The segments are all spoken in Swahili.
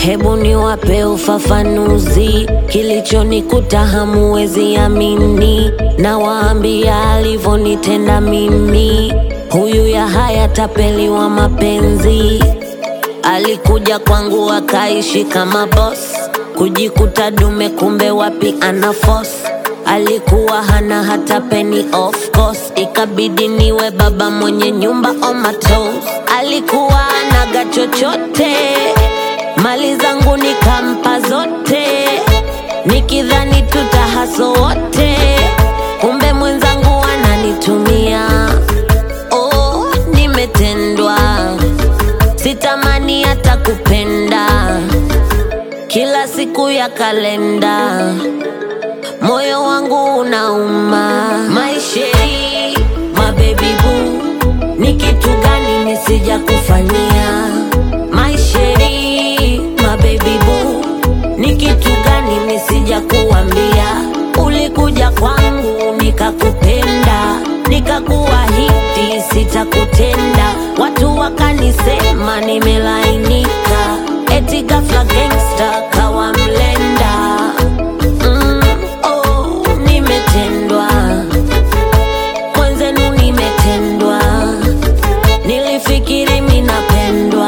Hebu niwape ufafanuzi, kilichonikuta hamuwezi amini. Nawaambia alivyonitenda mimi, huyu ya haya tapeli wa mapenzi. Alikuja kwangu akaishi kama boss, kujikuta dume, kumbe wapi ana force. Alikuwa hana hata penny of course, ikabidi niwe baba mwenye nyumba on my toes. Alikuwa anaga chochote, mali zangu nikampa zote, nikidhani tutahaso wote, kumbe mwenzangu ananitumia. Oh, nimetendwa, sitamani hata kupenda, kila siku ya kalenda moyo wangu unauma. Maisheri, mabebi boo, ni kitu gani nisija kufanyia? Maisheri, mabebi boo, ni kitu gani nisija kuambia? Ulikuja kwangu nikakupenda, nikakuahidi sitakutenda, watu wakanisema nimelainika, eti ghafla gangsta kawa mlenda. Mm, oh, nimetendwa mwenzenu, nimetendwa. Nilifikiri minapendwa,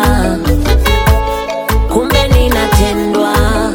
kumbe ninatendwa.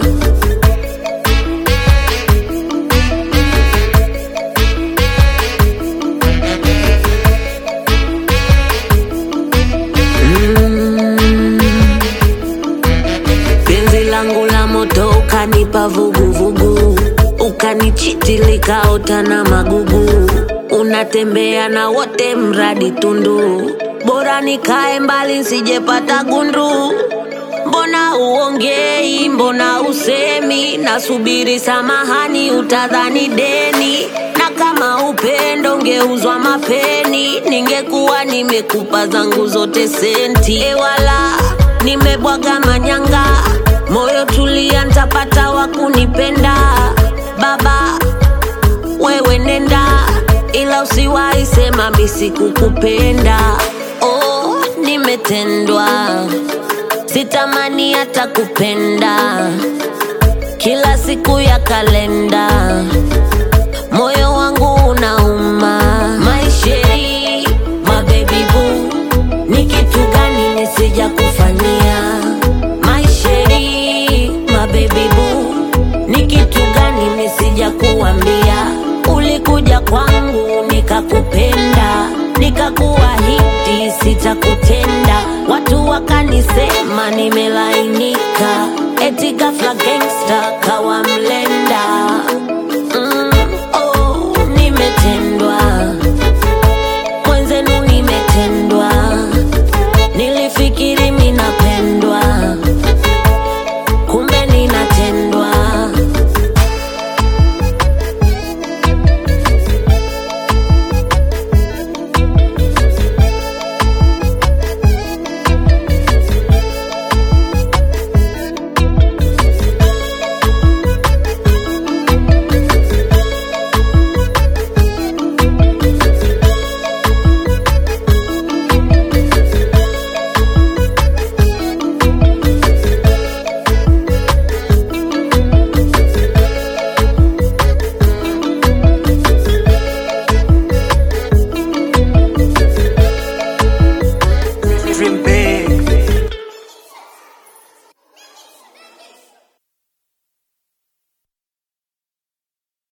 Penzi langu la moto ukanipa vuguvugu, ukanichiti likaota na magugu. Unatembea na wote mradi tundu, bora nikae mbali nsijepata gundu. Mbona uongei, mbona usemi? Nasubiri samahani, utadhani deni. Na kama upendo ungeuzwa mapeni, ningekuwa nimekupa zangu zote senti. Ewala, nimebwaga manyanga, moyo tulia, ntapata wa kunipenda. Baba, wewe nenda, ila usiwahi sema mi sikukupenda. Oh, nimetendwa, sitamani hata kupenda, kila siku ya kalenda, moyo wangu unauma. Maisheri, mabebi boo, ni kitu gani nisija kufanyia? Maisheri, mabebi boo, ni kitu gani nisija kuambia? Ulikuja kwangu nikakupenda, nikakuahidi sitakutenda, watu wakanisema nimelainika, eti ghafla gangsta kawa mle